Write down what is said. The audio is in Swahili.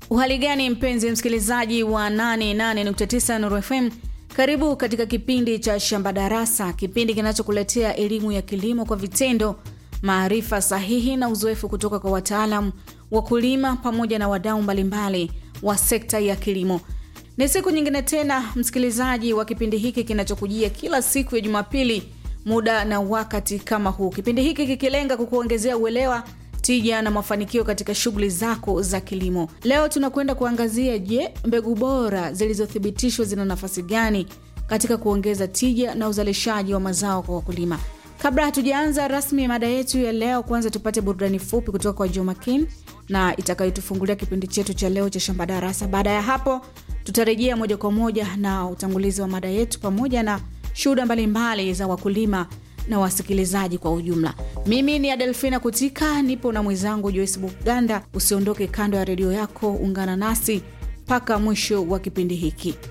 Uhali gani mpenzi msikilizaji wa 88.9 Nuru FM, karibu katika kipindi cha Shamba Darasa, kipindi kinachokuletea elimu ya kilimo kwa vitendo, maarifa sahihi na uzoefu kutoka kwa wataalam, wakulima pamoja na wadau mbalimbali wa sekta ya kilimo. Ni siku nyingine tena msikilizaji wa kipindi hiki kinachokujia kila siku ya Jumapili muda na wakati kama huu, kipindi hiki kikilenga kukuongezea uelewa tija na mafanikio katika shughuli zako za kilimo. Leo tunakwenda kuangazia, je, mbegu bora zilizothibitishwa zina nafasi gani katika kuongeza tija na uzalishaji wa mazao kwa wakulima? Kabla hatujaanza rasmi mada yetu ya leo, kwanza tupate burudani fupi kutoka kwa Joe Makin na itakayotufungulia kipindi chetu cha leo cha Shamba Darasa. Baada ya hapo, tutarejea moja kwa moja na utangulizi wa mada yetu pamoja na shuhuda mbalimbali za wakulima na wasikilizaji kwa ujumla. Mimi ni Adelfina Kutika, nipo na mwenzangu Joyce Buganda. Usiondoke kando ya redio yako, ungana nasi mpaka mwisho wa kipindi hiki.